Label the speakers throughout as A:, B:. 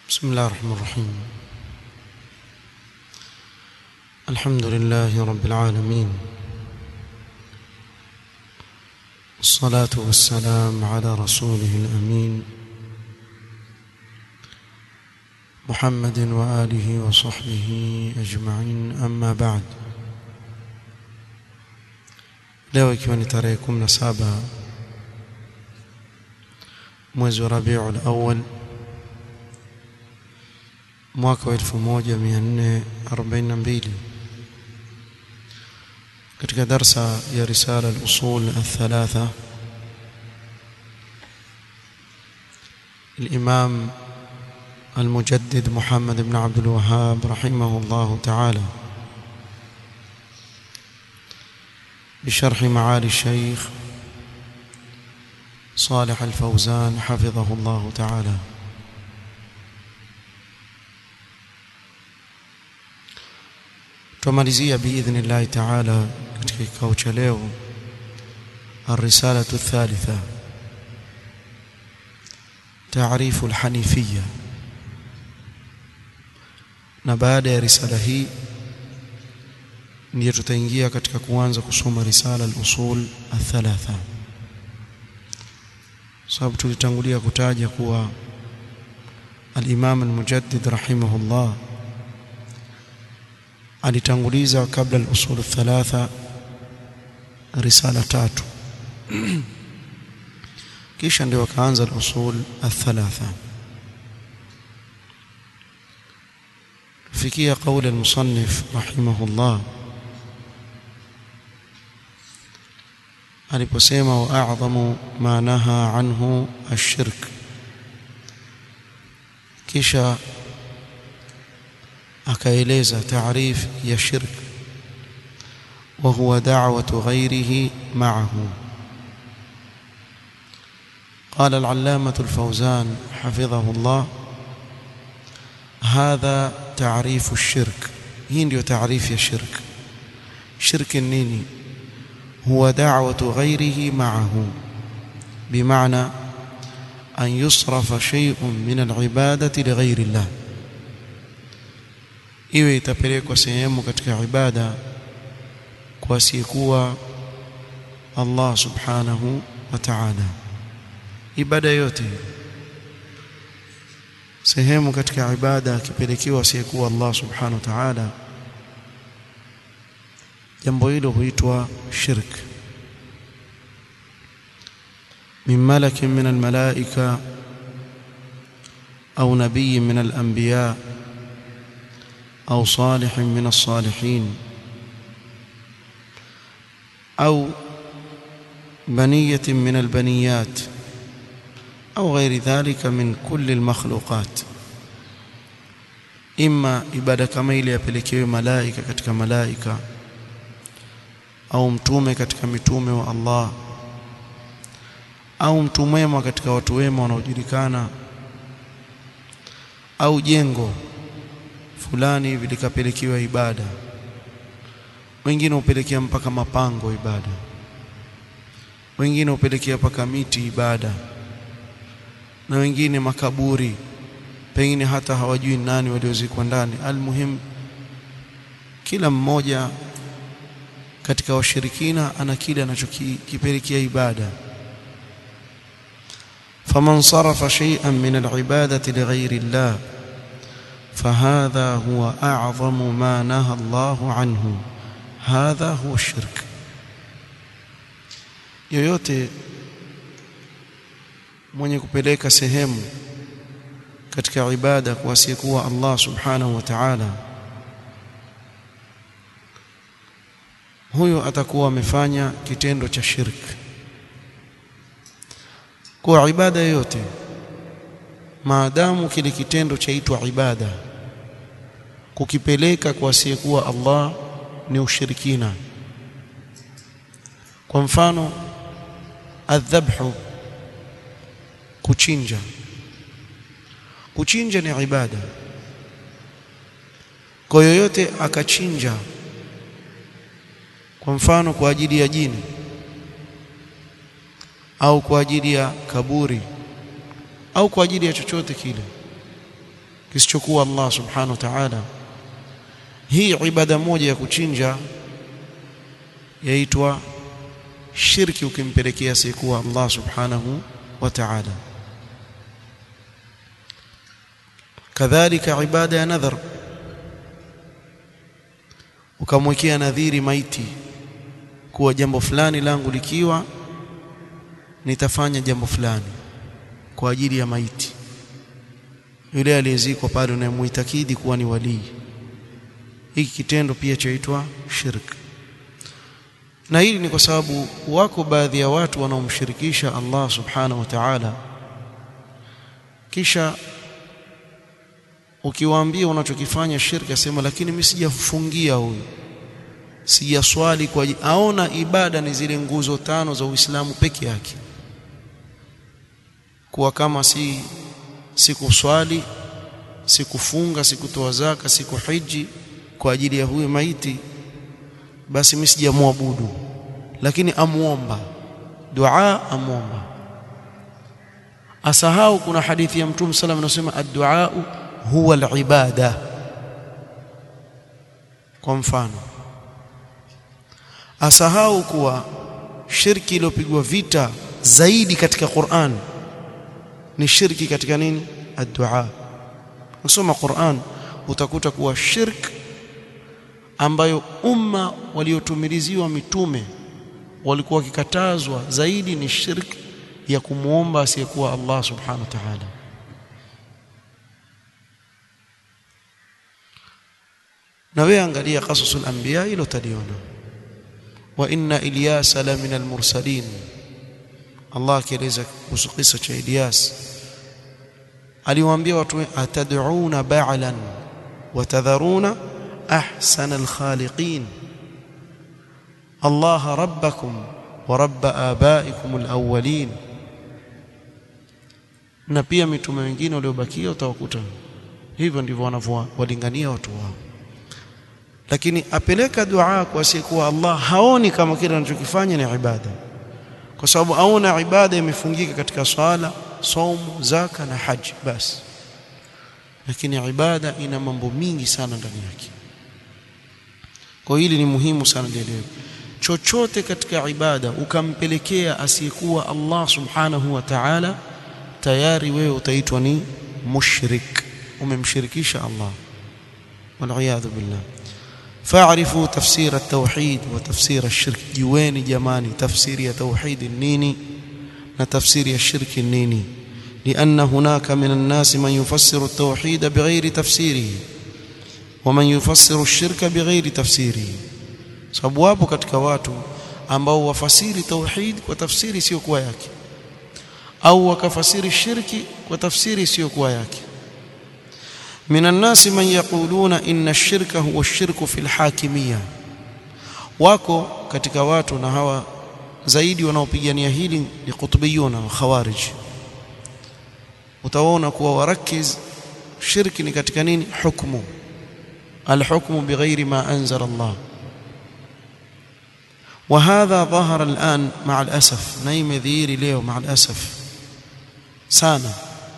A: بسم الله الرحمن الرحيم الحمد لله رب العالمين الصلاة والسلام على رسوله الأمين محمد وآله وصحبه أجمعين أما بعد leo ikiwa ni tarehe 17 mwezi wa Rabiul Awwal mwaka wa 1442 katika darsa ya risala al-usul al-thalatha الإمام المجدد محمد بن عبد الوهاب رحمه الله تعالى بشرح معالي الشيخ صالح الفوزان حفظه الله تعالى tumalizia باذن الله تعالى katika kikao cha leo الرساله الثالثه تعريف الحنيفيه na baada ya risala hii ndiyo tutaingia katika kuanza kusoma risala al-usul al-thalatha sababu tulitangulia kutaja kuwa al-Imam al-Mujaddid rahimahullah alitanguliza kabla al-usul al-thalatha risala tatu kisha ndio akaanza al-usul al-thalatha fikia قول المصنف رحمه الله aliposema wa a'dhamu ma naha anhu ash-shirk kisha akaeleza taarif ya shirk wa huwa da'watu ghayrihi ma'ahu قال العلامة الفوزان حفظه الله هذا تعريف الشرك هي ndio تعريف ya shirk shirk nini هو دعوة غيره معه بمعنى أن يصرف شيء من العبادة لغير الله iwe itapelekwa sehemu katika ibada kwa asiyekuwa Allah subhanahu wa ta'ala ibada yote sehemu katika ibada akipelekewa asiyekuwa Allah subhanahu wa ta'ala jambo hilo huitwa shirk min malakin min almalaika au nabii min alanbiya au salih min alsalihin au بنية من البنيات أو غير ذلك من كل المخلوقات إما إبادة كما ile yapelekewe malaika katika malaika au mtume katika mitume wa Allah au mtu mwema katika watu wema wanaojulikana au jengo fulani hivi likapelekewa ibada wengine hupelekea mpaka mapango ibada wengine hupelekea mpaka miti ibada na wengine makaburi pengine hata hawajui nani waliozikwa ndani almuhim kila mmoja katika washirikina ana kile anachokipelekea ibada faman sarafa shay'an min al-ibadati lighayri Allah فهذا هو أعظم ما نهى الله عنه هذا هو الشرك yoyote mwenye kupeleka sehemu katika ibada kwa asiyekuwa Allah subhanahu wa ta'ala huyo atakuwa amefanya kitendo cha shirk kwa ibada yote maadamu kile kitendo chaitwa ibada kukipeleka kwa asiyekuwa Allah ni ushirikina kwa mfano adhabhu kuchinja kuchinja ni ibada kwa yoyote akachinja kwa mfano kwa ajili ya jini au kwa ajili ya kaburi au kwa ajili ya chochote kile kisichokuwa Allah subhanahu wa ta'ala hii ibada moja ya kuchinja yaitwa shirki ukimpelekea sikuwa Allah subhanahu wa ta'ala kadhalika ibada ya nadhar ukamwekea nadhiri maiti kuwa jambo fulani langu likiwa nitafanya jambo fulani kwa ajili ya maiti yule aliyezikwa pale unayemuitakidi kuwa ni walii hiki kitendo pia chaitwa shirk na hili ni kwa sababu wako baadhi ya watu wanaomshirikisha Allah subhanahu wa ta'ala kisha ukiwaambia unachokifanya shirki asema lakini mimi sijafungia huyu sijaswali kwa aona ibada ni zile nguzo tano za Uislamu peke yake kuwa kama si sikuswali sikufunga sikutoa zaka sikuhiji kwa ajili ya huyu maiti basi mimi sijamwabudu lakini amuomba dua amuomba asahau kuna hadithi ya mtume sallam anasema ad-du'a huwa al-ibada kwa mfano asahau kuwa shirki iliyopigwa vita zaidi katika Qur'an ni shirki katika nini ad-du'a usoma Qur'an utakuta kuwa shirk ambayo umma waliotumiliziwa mitume walikuwa wakikatazwa zaidi ni shirk ya kumuomba asiyekuwa Allah subhanahu wa ta'ala na wewe angalia qasasul anbiya ilo taliona wa inna ilyasa la min almursalin Allah akieleza kuhusu kisa cha Ilyas aliwaambia watu atad'una ba'lan wa tadharuna ahsana alkhaliqin Allah rabbakum wa rabb abaikum alawwalin na pia mitume wengine waliobakia utawakuta hivyo ndivyo wanavyowalingania watu wao lakini apeleka dua kwa asiyekuwa Allah haoni kama kile anachokifanya ni ibada kwa sababu aona ibada imefungika katika swala saumu zaka na haji basi lakini ibada ina mambo mingi sana ndani yake kwa hili ni muhimu sana lielewe chochote katika ibada ukampelekea asiyekuwa Allah subhanahu wa ta'ala tayari wewe utaitwa ni mushrik umemshirikisha Allah wal billah فاعرفوا تفسير التوحيد وتفسير الشرك جواني جماني تفسير توحيد النيني وتفسير الشرك النيني لأن هناك من الناس من يفسر التوحيد بغير تفسيره ومن يفسر الشرك بغير تفسيره sababu wapo katika watu ambao wafasiri tauhid kwa tafsiri sio kuwa yake au wakafasiri shirki kwa tafsiri sio kuwa yake من الناس من يقولون إن الشرك هو الشرك في الحاكمية wako katika watu na hawa zaidi wanaopigania hili ni kutubiyuna wa khawarij utaona kuwa warakiz shirki ni katika nini hukmu alhukmu bighairi ma anzala Allah وهذا ظهر الآن مع الأسف نايم ذيري ليه مع الأسف سانا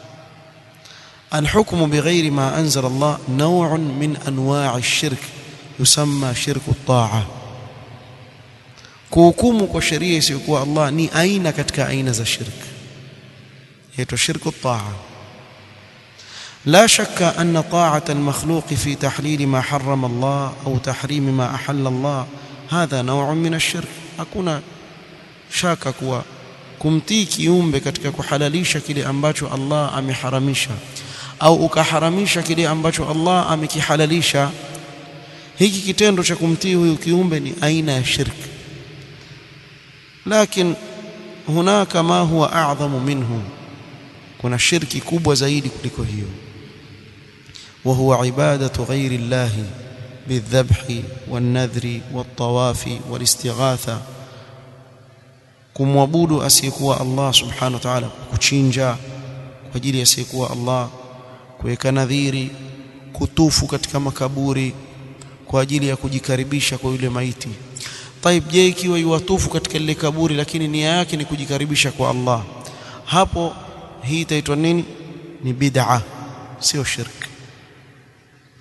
A: الحكم بغير ما أنزل الله نوع من أنواع الشرك يسمى شرك الطاعة kuhukumu kwa sheria isiyokuwa Allah ni aina katika aina za shirk yaitwa shirku taa لا شك أن طاعة المخلوق في تحليل ما حرم الله أو تحريم ما أحل الله هذا نوع من الشرك hakuna shaka kuwa kumtii kiumbe katika kuhalalisha kile ambacho Allah ameharamisha au ukaharamisha kile ambacho Allah amekihalalisha hiki kitendo cha kumtii huyu kiumbe ni aina ya shirki lakini hunaka ma huwa a'dhamu minhu kuna shirki kubwa zaidi kuliko hiyo wa huwa ibadatu ghairi Allah بالذبح والنذر والطواف والاستغاثه kumwabudu asiyekuwa Allah subhanahu wa ta'ala kuchinja kwa ajili ya asiyekuwa Allah kuweka nadhiri kutufu katika makaburi kwa ajili ya kujikaribisha kwa yule maiti taib je ikiwa yuwatufu katika lile kaburi lakini nia yake ni kujikaribisha kwa Allah hapo hii itaitwa nini ni bid'a sio shirk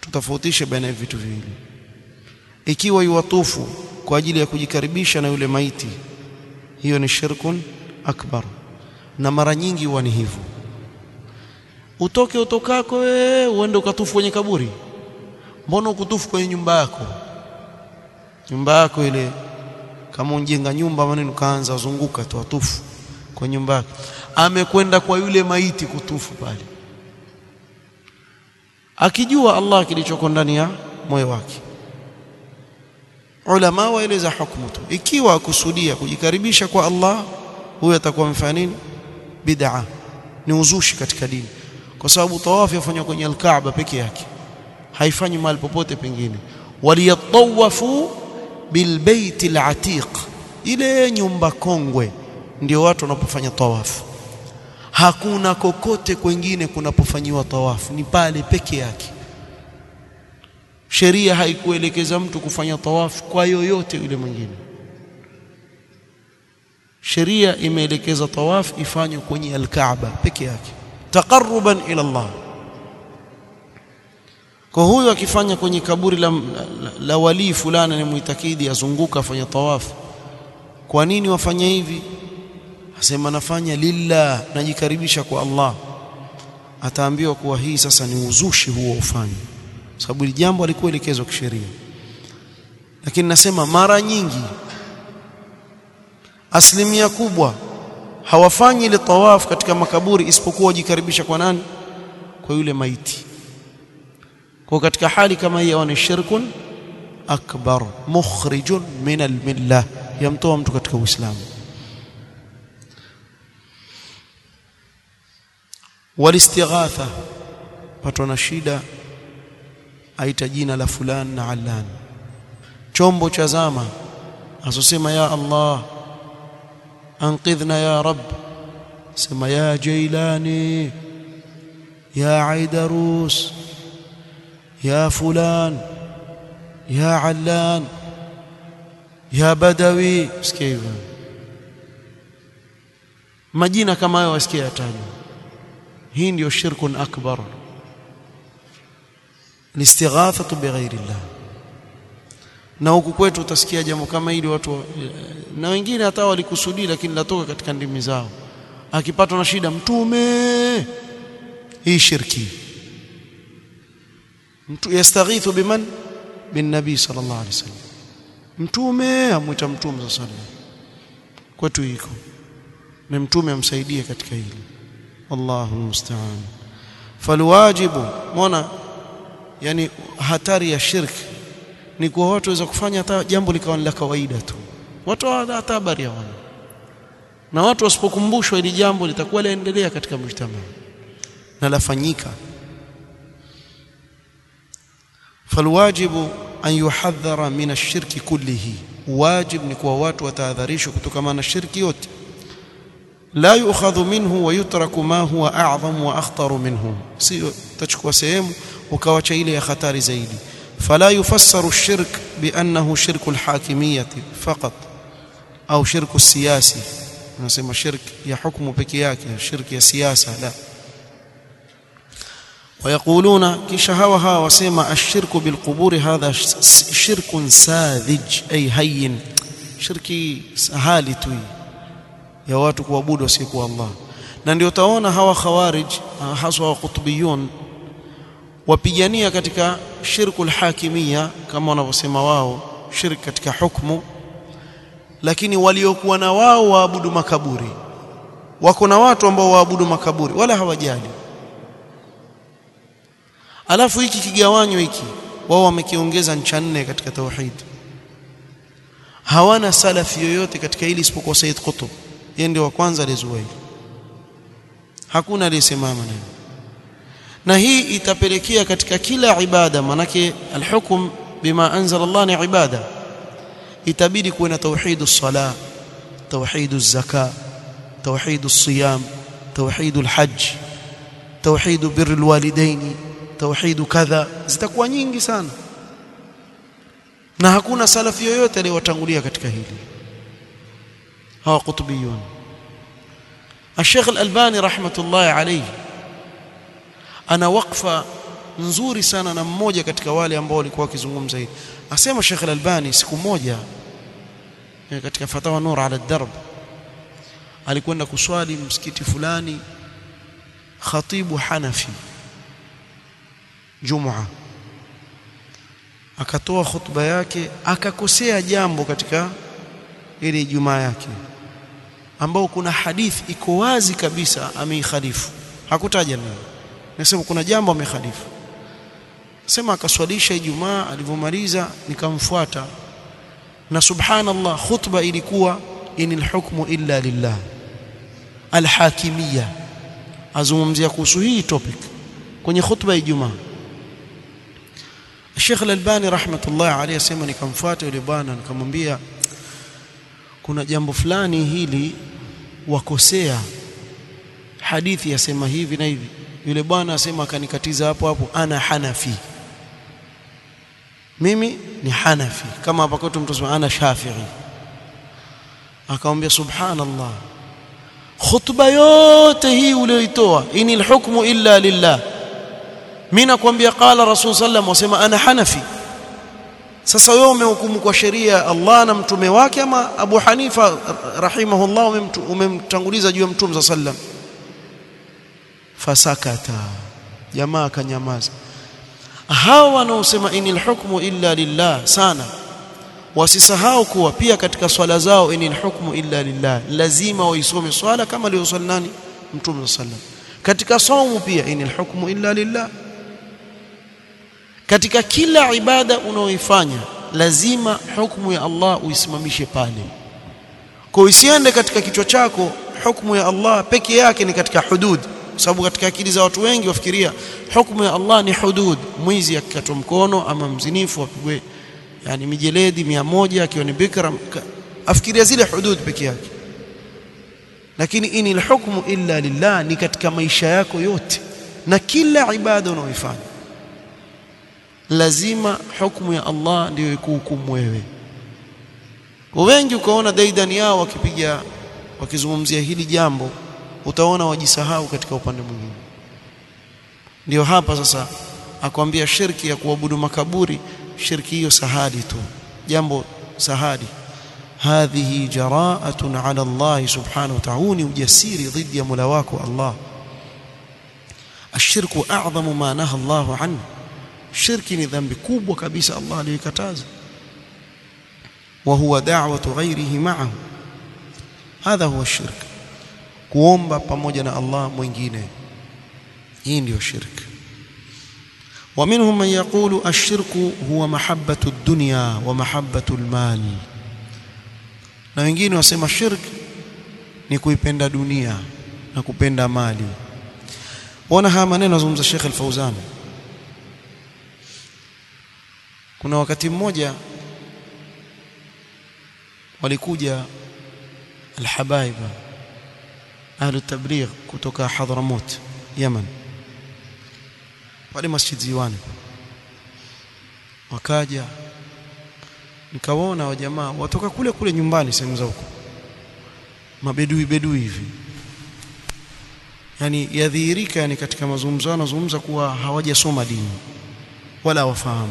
A: tutofautishe baina ya vitu viwili ikiwa yuwatufu kwa ajili ya kujikaribisha na yule maiti hiyo ni shirkun akbar na mara nyingi huwa ni hivyo utoke utokako wewe uende ukatufu kwenye kaburi mbona ukutufu kwenye nyumba yako nyumba yako ile kama unjenga nyumba maneno kaanza zunguka tu atufu kwa nyumba yake amekwenda kwa yule maiti kutufu pale akijua Allah kilichoko ndani ya moyo wake ulama waeleza hukumu tu ikiwa akusudia kujikaribisha kwa Allah huyo atakuwa amefanya nini bid'a ni uzushi katika dini kwa sababu tawafu yafanywa kwenye al-Kaaba peke yake haifanyi mahali popote pengine waliyatawafu bilbait al-atiq ile nyumba kongwe ndio watu wanapofanya tawafu hakuna kokote kwengine kunapofanyiwa tawafu ni pale peke yake sheria haikuelekeza mtu kufanya tawafu kwa yoyote yule mwingine sheria imeelekeza tawafu ifanywe kwenye al-Kaaba peke yake taqarruban ila Allah kwa huyo akifanya kwenye kaburi la, la, la walii fulani ni muitakidi azunguka afanya tawafu kwa nini wafanya hivi asema nafanya lillah najikaribisha kwa Allah ataambiwa kuwa hii sasa ni uzushi huo ufanye sababu hili jambo alikuelekezwa kisheria lakini nasema mara nyingi asilimia kubwa hawafanyi ile tawaf katika makaburi isipokuwa wajikaribisha kwa nani kwa yule maiti kwa katika hali kama hii ni shirkun akbar mukhrijun min almillah yamtoa mtu katika uislamu walistighatha patwa na shida aita jina la fulani na allan chombo cha zama asosema ya Allah anqidhna ya rab sema ya jailani ya aidarus ya fulan ya allan ya badawi sikia hivyo majina kama hayo wasikia yatajwa hii ndio shirkun akbar listighathatu bighairi llah na huku kwetu utasikia jambo kama hili watu na wengine hata walikusudi lakini latoka katika ndimi zao akipatwa na shida mtume hii shirki mtu yastaghithu biman bin nabii sallallahu alaihi wasallam mtume amwita mtume sallallahu alaihi wasallam kwetu iko na mtume amsaidie katika hili wallahu musta'an falwajibu mona yani hatari ya shirki ni kwa watu waweza kufanya hata jambo likawa la kawaida tu watu hata habari hawana na watu wasipokumbushwa hili jambo litakuwa laendelea katika mjtamaa na lafanyika falwajibu an yuhadhara min ash-shirki kullihi wajib ni kwa watu watahadharishwa kutokana na shirki yote la yu'khadhu minhu wa yutraku ma huwa a'zam wa akhtar minhu sio tachukua sehemu ukawacha ile ya hatari zaidi فلا يفسر الشرك بأنه شرك الحاكمية فقط أو شرك السياسي نسمى شرك يا حكم بكياك شرك يا سياسة لا ويقولون كشهوها وسيما الشرك بالقبور هذا شرك ساذج أي هين شركي سهالي توي يا watu kuabudu wasiyekuwa Allah na ndio utaona hawa khawarij haswa qutbiyun wapigania katika shirkul hakimia kama wanavyosema wao shirk katika hukumu lakini waliokuwa na wao waabudu makaburi wako na watu ambao waabudu makaburi wala hawajali alafu hiki kigawanyo hiki wao wamekiongeza ncha nne katika tauhid hawana salafi yoyote katika hili isipokuwa Said Qutb yeye ndio wa kwanza alizua hili hakuna aliyesimama neno na hii itapelekea katika kila ibada manake alhukum bima anzala Allah ni ibada itabidi kuwe na tauhid as-sala tauhid az-zaka tauhid as-siyam tauhid al-hajj tauhid birr al-walidain tauhid kadha zitakuwa nyingi sana na hakuna salafi yoyote aliyotangulia katika hili hawa qutbiyun الشيخ الألباني رحمة الله عليه ana wakfa nzuri sana na mmoja katika wale ambao walikuwa wakizungumza hili asema Sheikh Al-Albani siku moja katika fatawa nur ala darb alikwenda kuswali msikiti fulani khatibu Hanafi Jumaa akatoa khutba yake akakosea jambo katika ile Ijumaa yake ambao kuna hadithi iko wazi kabisa ameikhalifu hakutaja nini nasema kuna jambo amekhalifu sema akaswalisha Ijumaa alivyomaliza nikamfuata na subhanallah khutba ilikuwa inil hukmu illa lillah alhakimiyya azungumzia kuhusu hii topic kwenye khutba ya Ijumaa Sheikh Al-Albani rahmatullah alayhi asema nikamfuata yule bwana nikamwambia kuna jambo fulani hili wakosea hadithi yasema hivi na hivi yule bwana asema akanikatiza hapo hapo ana hanafi mimi ni hanafi kama hapa kwetu mtu asema ana shafi'i akamwambia subhanallah khutba yote hii uliyoitoa inil hukmu illa lillah mimi nakwambia qala rasul sallam wasema ana hanafi sasa wewe umehukumu kwa sheria ya Allah na mtume wake ama Abu Hanifa rahimahullah umemtanguliza juu ya mtume sallam fasakata jamaa akanyamaza hawa wanaosema inil hukmu illa lillah sana wasisahau kuwa pia katika swala zao inil hukmu illa lillah lazima waisome swala kama aliyoswali nani mtume sallam katika saumu pia inil hukmu illa lillah katika kila ibada unaoifanya lazima hukumu ya Allah uisimamishe pale kwa usiende katika kichwa chako hukumu ya Allah peke yake ni katika hudud kwa sababu katika akili za watu wengi wafikiria hukumu ya Allah ni hudud mwizi akikatwa mkono ama mzinifu apigwe yani mijeledi mia moja akiwa ni bikra afikiria zile hudud peke yake lakini inil hukmu illa lillah ni katika maisha yako yote na kila ibada unaoifanya lazima hukumu ya Allah ndiyo ikuhukumu wewe wengi ukaona daidani yao wakipiga wakizungumzia hili jambo utaona wajisahau katika upande mwingine ndio hapa sasa akwambia shirki ya kuabudu makaburi shirki hiyo sahali tu jambo sahali hadhihi jara'atun 'ala Allah subhanahu wa ta'ala ujasiri dhidi ya Mola wako Allah ashirku a'zamu ma naha Allah anhu shirki ni dhambi kubwa kabisa Allah aliyokataza wa huwa da'watu ghairihi ma'ahu hadha huwa shirk kuomba pamoja na Allah mwingine hii ndio shirk ومنهم من يقول الشرك هو محبة الدنيا ومحبة المال na wengine wasema shirk ni kuipenda dunia na kupenda mali wana haya maneno azungumza Sheikh Al-Fauzan kuna wakati mmoja walikuja alhabaiba ahlu tabligh kutoka Hadramut Yemen pale Masjid Ziwani wakaja nikawaona wa jamaa watoka kule kule nyumbani sehemu za huko mabedui bedui hivi yani yadhihirika yani katika mazungumzo wanazungumza kuwa hawajasoma dini wala wafahamu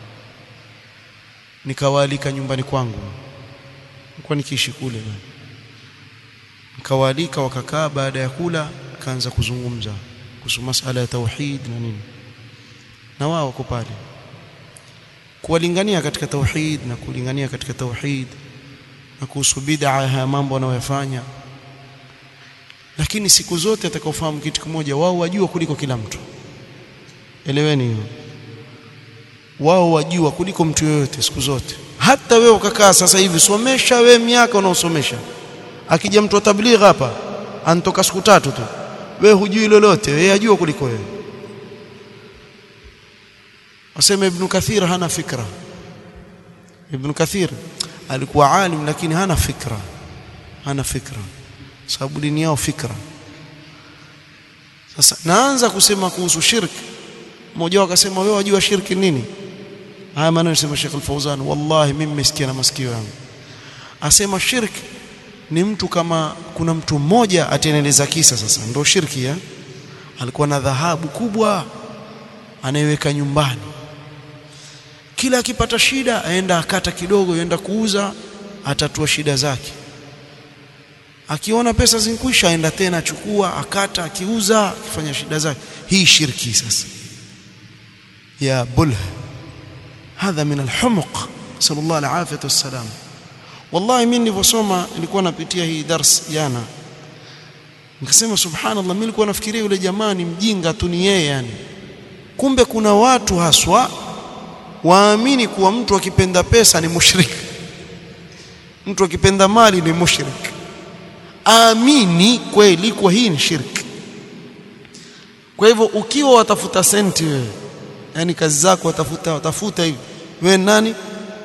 A: nikawaalika nyumbani kwangu nilikuwa nikiishi kule nikawaalika wakakaa baada ya kula kaanza kuzungumza kuhusu masala ya tauhid na nini na wao wako pale kuwalingania katika tauhid na kulingania katika tauhid na kuhusu bid'a haya mambo wanayoyafanya lakini siku zote atakaofahamu kitu kimoja wao wajua kuliko kila mtu eleweni hiyo wao wajua kuliko mtu yoyote siku zote hata wewe ukakaa sasa hivi somesha we miaka unaosomesha akija mtu wa tabligh hapa anatoka siku tatu tu we hujui lolote wewe ajua kuliko wewe wasema ibn kathir hana fikra ibn kathir alikuwa alim lakini hana fikra hana fikra sababu dini yao fikra sasa naanza kusema kuhusu shirki mmoja wao akasema wewe wajua shirki nini haya maneno yasema Sheikh Al-Fauzan wallahi mimi nimesikia na masikio yangu asema shirki ni mtu kama kuna mtu mmoja ateneleza kisa sasa ndio shirki ya alikuwa na dhahabu kubwa anaiweka nyumbani kila akipata shida aenda akata kidogo aenda kuuza atatua shida zake akiona pesa zinkwisha aenda tena achukua akata akiuza akifanya shida zake hii shirki sasa ya bulh hadha min alhumuq sallallahu alaihi wasallam wallahi mimi nilivyosoma nilikuwa napitia hii dars jana nikasema subhanallah mimi nilikuwa nafikiria yule jamaa ni mjinga tu ni yeye yani kumbe kuna watu haswa waamini kuwa mtu akipenda pesa ni mushrik mtu akipenda mali ni mushrik amini kweli kwa hii ni shirki kwa hivyo ukiwa watafuta senti wewe yani kazi zako watafuta watafuta hivi wewe nani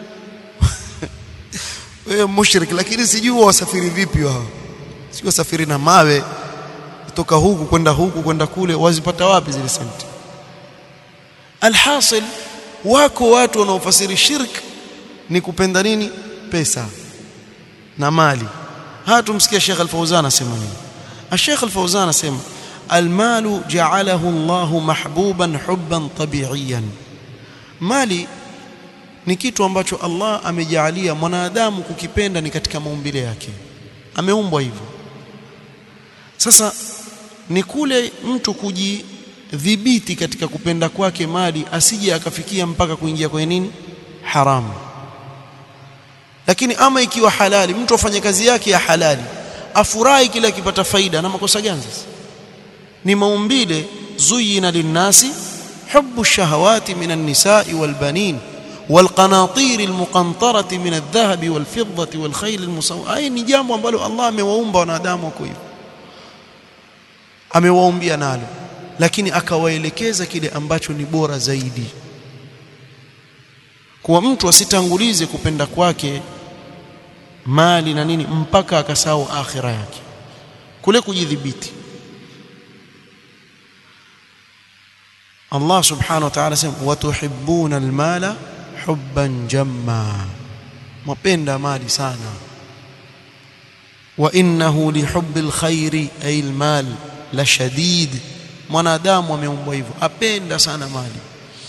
A: wewe mushrik lakini sijui wasafiri vipi wao sio wasafiri na mawe kutoka huku kwenda huku kwenda kule wazipata wapi zile senti alhasil wako watu wanaofasiri shirk ni kupenda nini pesa na mali haya tumsikia Sheikh Al-Fauzan asema nini Sheikh Al-Fauzan asema المال جعله الله محبوبا حبا طبيعيا mali ni kitu ambacho Allah amejalia mwanadamu kukipenda ni katika maumbile yake ameumbwa hivyo sasa ni kule mtu kujidhibiti katika kupenda kwake mali asije akafikia mpaka kuingia kwenye nini haramu lakini ama ikiwa halali mtu afanye kazi yake ya halali afurahi kila akipata faida na makosa gani sasa ni maumbile zuyina linnasi حب الشهوات من النساء والبنين والقناطير المقنطرة من الذهب والفضة والخيل المسومة أي ni jambo ambalo Allah amewaumba wanadamu wako hivyo amewaumbia nalo lakini akawaelekeza kile ambacho ni bora zaidi kwa mtu asitangulize kupenda kwake mali na nini mpaka akasahau akhira yake kule kujidhibiti Allah subhanahu wa ta'ala sema watuhibbuna almala hubban jamma mapenda mali sana wa innahu lihubbil khairi ay almal la shadid mwanadamu ameumbwa hivyo apenda sana mali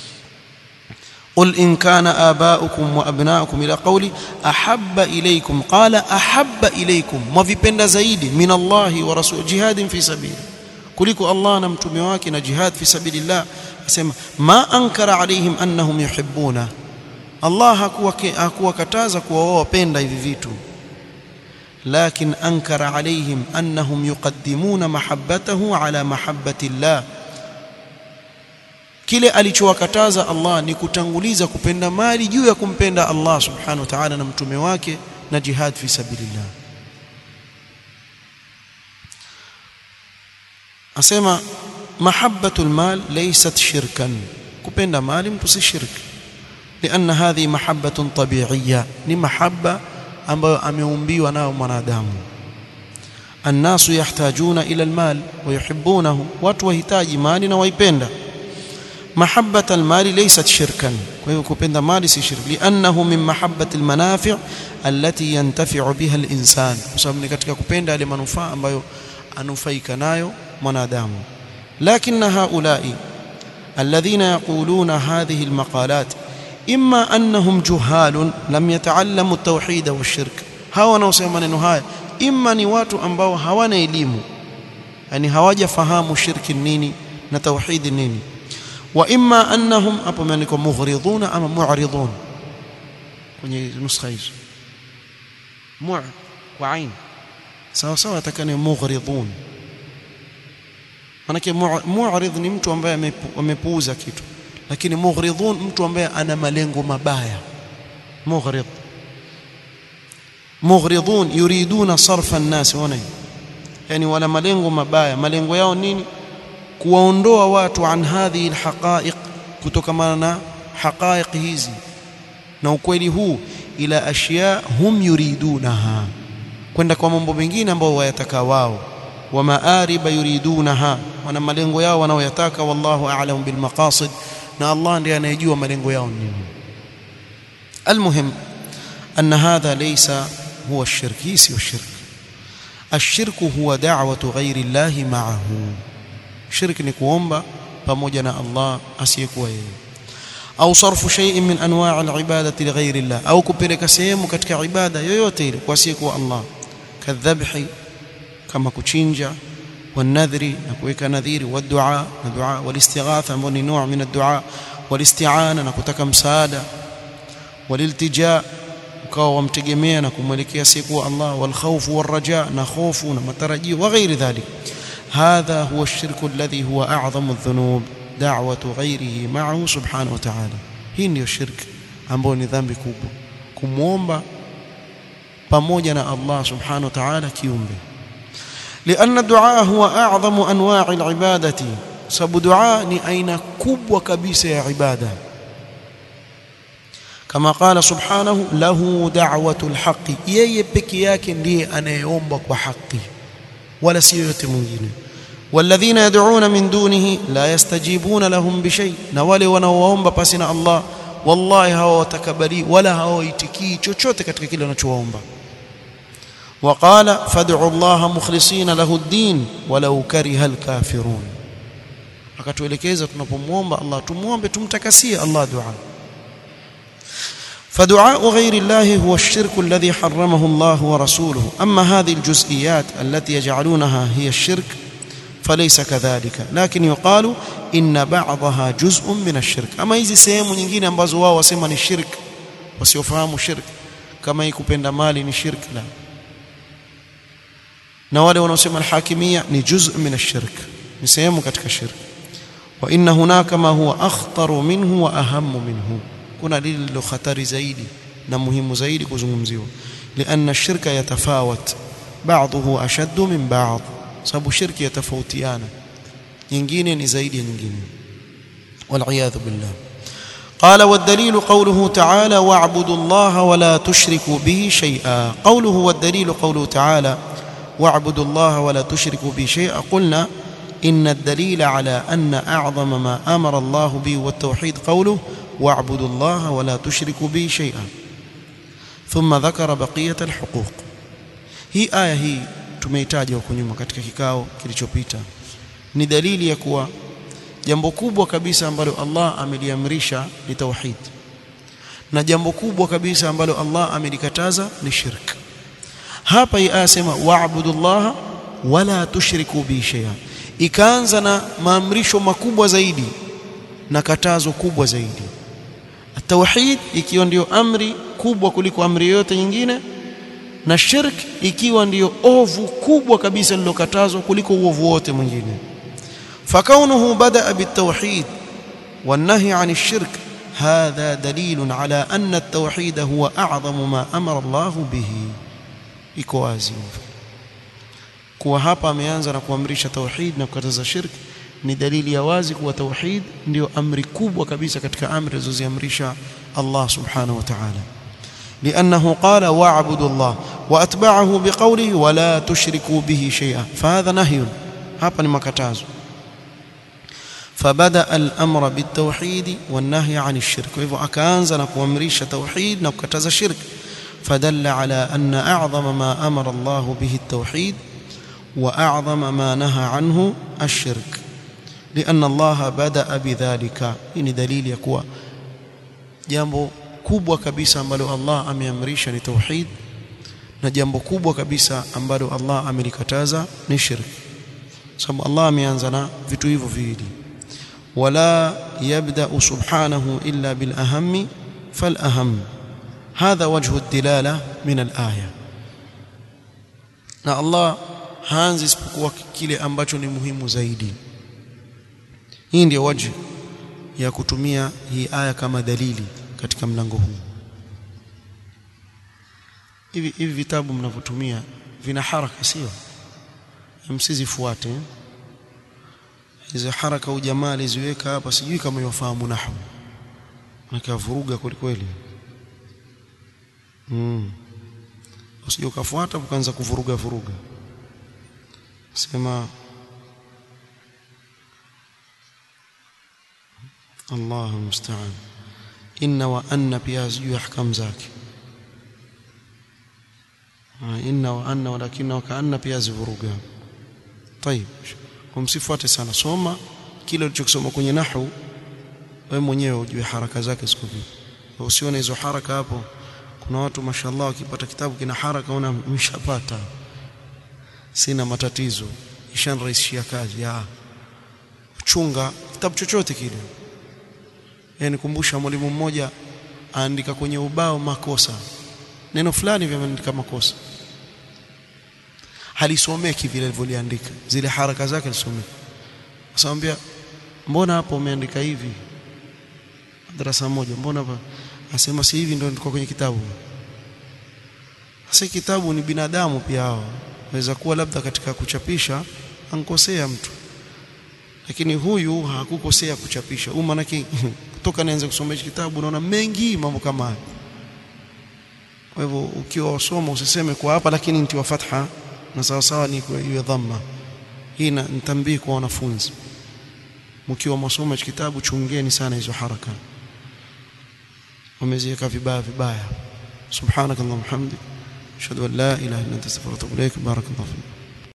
A: قل إن كان آباؤكم وأبناؤكم إلى قولي أحب إليكم قال أحب إليكم وفيبند زيد من الله ورسول جهاد في سبيله kuliko Allah na mtume wake na jihad fi sabilillah asema ma ankara alaihim annahum yuhibbuna Allah hakuwa hakuwakataza kuwa wao wapenda hivi vitu lakin ankara alaihim annahum yuqaddimuna mahabbatahu ala mahabbati Allah kile alichowakataza Allah ni kutanguliza kupenda mali juu ya kumpenda Allah subhanahu wa ta'ala na mtume wake na jihad fi sabilillah asema mahabbatul mal laysat shirkan kupenda mali mtu si shirk لان هذه محبه طبيعيه ni mahabba ambayo ameumbiwa nayo mwanadamu الناس يحتاجون الى المال ويحبونه watu wahitaji mali na waipenda محبه المال ليست شركا kwa hiyo kupenda mali si shirk لانه من محبه المنافع التي ينتفع بها الانسان kwa sababu ni katika kupenda yale manufaa ambayo anufaika nayo mwanadamu لكن هؤلاء الذين يقولون هذه المقالات إما أنهم جهال لم يتعلموا التوحيد والشرك هاو wanaosema maneno haya imma ni watu ambao hawana elimu yani hawajafahamu shirki nini na tauhid nini wa imma annahum hapo imeandikwa mughriduna ama mu'ridun kwenye nuskha hizo mu' kwa ain sawa sawa atakane mughridun manake mu'rid ni mtu ambaye amepuuza kitu lakini mughridun mtu ambaye ana malengo mabaya mughrid mughridun yuriduna sarfa an-nas wana yani wana malengo mabaya malengo yao nini kuwaondoa watu an hadhihi alhaqa'iq kutokana na haqa'iq hizi na ukweli huu ila ashya hum yuridunaha kwenda kwa mambo mengine ambayo wayataka wao wa maariba yuridunaha wana malengo yao wanaoyataka wallahu a'lam bil maqasid na Allah ndiye anayejua malengo yao nini almuhim أن هذا ليس هو الشرك هي الشرك الشرك هو دعوة غير الله معه شرك ni kuomba pamoja na Allah asiyekuwa yeye au sarfu shay'in min anwa' al-ibadati li ghayri Allah au kupeleka sehemu katika ibada yoyote ile kwa asiyekuwa Allah kadhabhi kama kuchinja والنذر نكويك نذير والدعاء ندعاء والاستغاثة من نوع من الدعاء والاستعانة نكتك مساعدة والالتجاء ukawa wamtegemea na kumwelekea siku Allah walkhawfu warraja na hofu na matarajio wa ghairi dhalik hadha huwa ash-shirku alladhi huwa a'zamu adh-dhunub da'watu ghayrihi ma'ahu subhanahu wa ta'ala hii ndio shirki ambayo ni dhambi kubwa kumwomba pamoja na Allah subhanahu wa ta'ala kiumbe لأن الدعاء هو أعظم أنواع العبادة sababu dua ni aina kubwa kabisa ya ibada kama qala subhanahu lahu da'watul haqqi yeye peke yake ndiye anayeomba kwa haki wala si yote mwingine والذين يدعون من دونه لا يستجيبون لهم بشيء na wale wanaoomba pasi na Allah wallahi hawatakabali wala hawaitikii chochote katika kile wanachoomba وقال فادعوا الله مخلصين له الدين ولو كره الكافرون akatuelekeza tunapomwomba Allah tumuombe tumtakasie Allah dua فدعاء غير الله هو الشرك الذي حرمه الله ورسوله أما هذه الجزئيات التي يجعلونها هي الشرك فليس كذلك لكن يقال إن بعضها جزء من الشرك أما hizi sehemu nyingine ambazo wao wasema ni shirk wasiofahamu shirk kama hii kupenda mali ni shirk la na wale wanaosema alhakimia ni juz' min ash-shirk ni sehemu katika shirk wa inna hunaka ma huwa akhtaru minhu wa ahammu minhu kuna lilo khatari zaidi na muhimu zaidi kuzungumziwa lianna ash-shirka yatafawat ba'dahu ashaddu min ba'd sababu shirki yatafautiana nyingine ni zaidi ya nyingine wal billah قال والدليل قوله تعالى واعبدوا الله ولا تشركوا به شيئا قوله والدليل قوله تعالى واعبدوا الله ولا تشركوا به شيئا قلنا إن الدليل على أن أعظم ما أمر الله به والتوحيد قوله واعبدوا الله ولا تشركوا به شيئا ثم ذكر بقية الحقوق هي آية هي tumeitaja huko nyuma katika kikao kilichopita ni dalili ya kuwa jambo kubwa kabisa ambalo Allah ameliamrisha ni tauhid na jambo kubwa kabisa ambalo Allah amelikataza ni shirk hapa hii aya sema wa'budullaha wala tushriku bi shay'a ikaanza na maamrisho makubwa zaidi na katazo kubwa zaidi tauhid ikiwa ndiyo amri kubwa kuliko amri yote nyingine na shirk ikiwa ndiyo ovu kubwa kabisa lilokatazwa kuliko uovu wote mwingine فكونه بدأ بالتوحيد والنهي عن الشرك هذا دليل على أن التوحيد هو أعظم ما أمر الله به iko wazi kuwa hapa ameanza na kuamrisha tauhid na kukataza shirk ni dalili ya wazi kuwa tauhid ndio amri kubwa kabisa katika amri alizoziamrisha Allah subhanahu wa ta'ala لأنه قال واعبدوا الله وأتبعه بقوله ولا تشركوا به شيئا فهذا نهي hapa ni makatazo فبدا الامر بالتوحيد والنهي عن الشرك فلهو akaanza na kuamrisha tauhid na kukataza shirk فدل على ان اعظم ما امر الله به التوحيد واعظم ما نهى عنه الشرك لان الله بدا بذلك ni dalili ya kuwa jambo kubwa kabisa ambalo Allah ameamrisha ni tauhid na jambo kubwa kabisa ambalo Allah amelikataza ni shirk sababu Allah ameanza na vitu hivyo viwili ولا يبدا سبحانه الا بالاهم فالاهم هذا وجه الدلاله من الايه na Allah haanzi isipokuwa kile ambacho ni muhimu zaidi hii ndio waji ya kutumia hii aya kama dalili katika mlango huu hivi hivi vitabu mnavyotumia vina haraka sio msizifuate hizo haraka ujamaa aliziweka hapa sijui kama yafahamu nahwu nikavuruga kweli kweli mm usije ukafuata ukaanza kuvuruga vuruga sema Allahu musta'an inna wa anna pia sijui ahkam zake inna wa anna walakinna wa kaanna pia zivuruga طيب kumsifuate sana soma kile ulichokisoma kwenye nahwu wewe mwenyewe ujue haraka zake ziko vipi usione hizo haraka hapo kuna watu mashallah wakipata kitabu kina haraka una mshapata sina matatizo ishanrahisishia kazi ya chunga kitabu chochote kile yani kumbusha mwalimu mmoja aandika kwenye ubao makosa neno fulani vimeandika makosa halisomeki vile alivyoliandika zile haraka zake alisomeki asamwambia mbona hapo umeandika hivi darasa moja mbona hapa asema si hivi ndio ndiko kwenye kitabu sasa kitabu ni binadamu pia hao waweza kuwa labda katika kuchapisha ankosea mtu lakini huyu hakukosea kuchapisha huyu manake kutoka naanza kusoma hichi kitabu naona mengi mambo kama haya kwa hivyo ukiwa wasoma usiseme kwa hapa lakini ntiwa fatha na sawa sawa ni kwa hiyo dhamma hii nitambii kwa wanafunzi mkiwa masoma hichi kitabu chungeni sana hizo haraka wameziweka vibaya vibaya subhanakallahumma hamdik ashhadu an la ilaha illa anta astaghfiruka wa atubu ilaik barakallahu fik